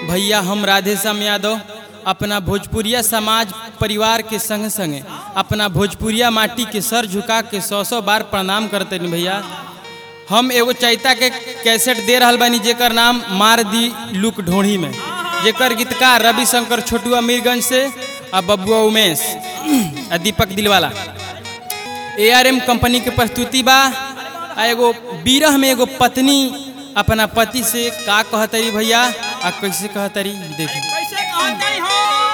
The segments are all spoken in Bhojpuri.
भैया हम राधेश्याम यादव अपना भोजपुरिया समाज परिवार के संग संगे अपना भोजपुरिया माटी के सर झुका के सौ सौ बार प्रणाम करते नी भैया हम एगो चैता के कैसेट दे रहल बानी जेकर नाम मार दी लुक ढोढ़ी में जेकर गीतकार रविशंकर छोटुआ मीरगंज से आ बबुआ उमेश आ दीपक दिलवाला ए आर एम कंपनी के प्रस्तुति बा आ एगो बीरह में एगो पत्नी अपना पति से का कहतरी भैया आ कैसे कहतरी देखी कैसे कहते हो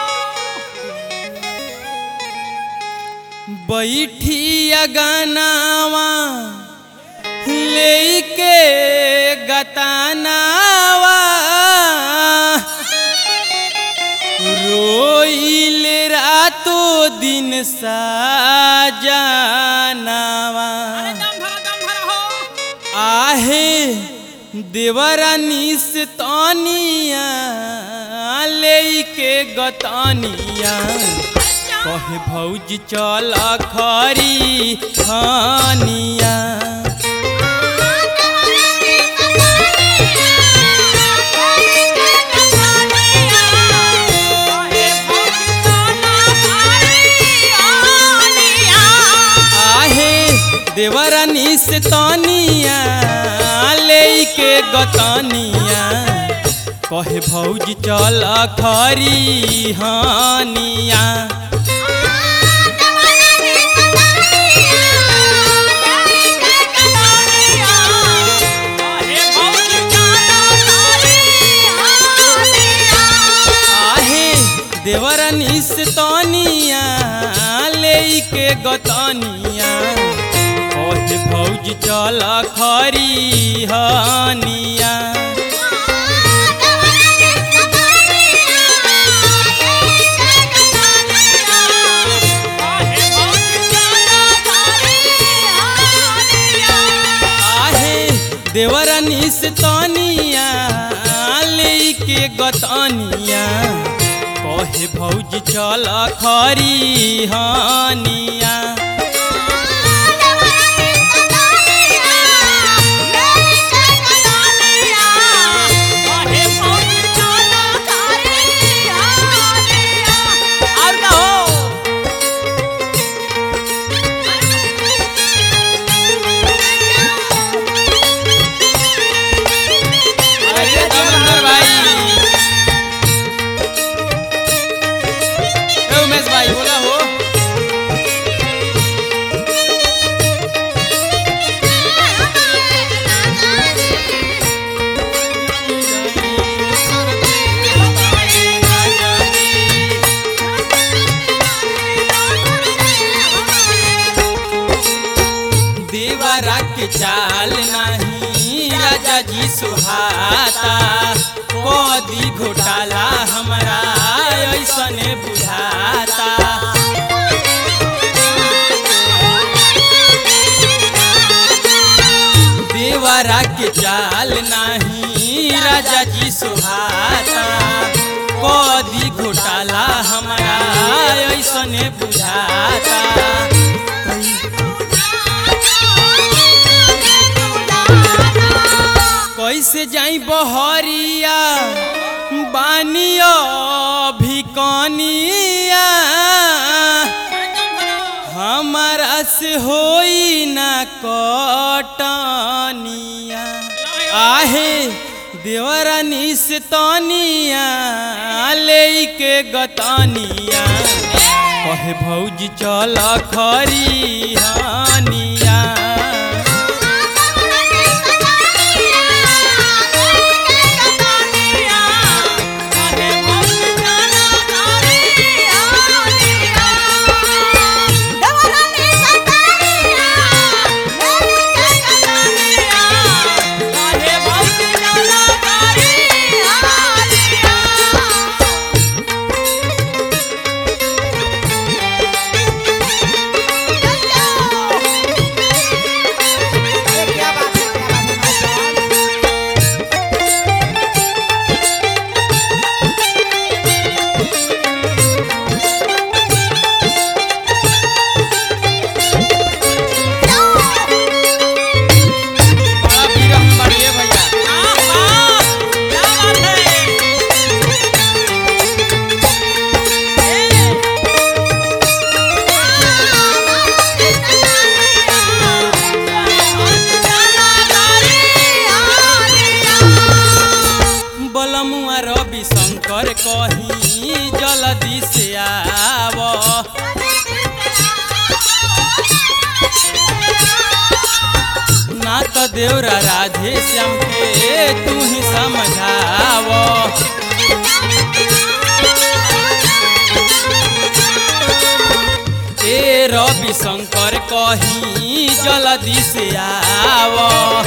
बैठी अगनावा लेके गतानावा रोइल रातो दिन साजनावा दम धरो दम धरो हो आहे देवरानी से तनिया लेके गतनिया कहे भौज चल खरी खानिया आहे देवरानी से तनिया लेके गतनिया कहे भौज चल खरी हानिया आहे देवरानी से तनिया लेके गतनिया कहे भौज चल खरी हानिया आहे देवरानी से तनिया लेके गतनिया कहे भौज चल खरी हानिया और का हो अरे धर्मेंद्र भाई ए उमेश भाई बोला हो देवरा के चाल नहीं राजा जी सुहाता कदी घोटाला हमरा ऐसने बुझाता देवरा के चाल नहीं राजा जी सुहाता कदी घोटाला हमरा ऐसने बुझाता कैसे जाई बहरिया बानियो भिकनिया हमारा से होई ना कटनिया आहे देवरानी से तनिया लेके गतनिया कहे भौज चल खरी हानिया देवरा राधे श्याम के तू ही समझाव ए रवि शंकर कहीं जल्दी से आव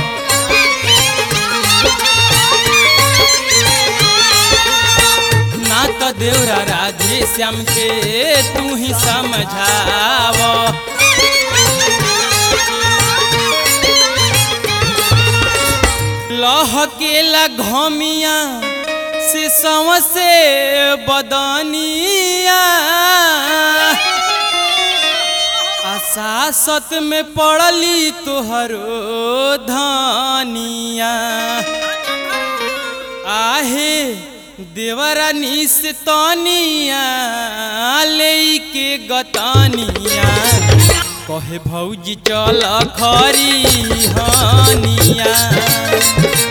ना तो देवरा राधे श्याम के तू ही समझाव लहकेला घमिया से से बदनिया आसासत में पड़ली तोहरो धनिया आहे देवरानी से तनिया ले के गतनिया कहे भौजी चल खरी हनिया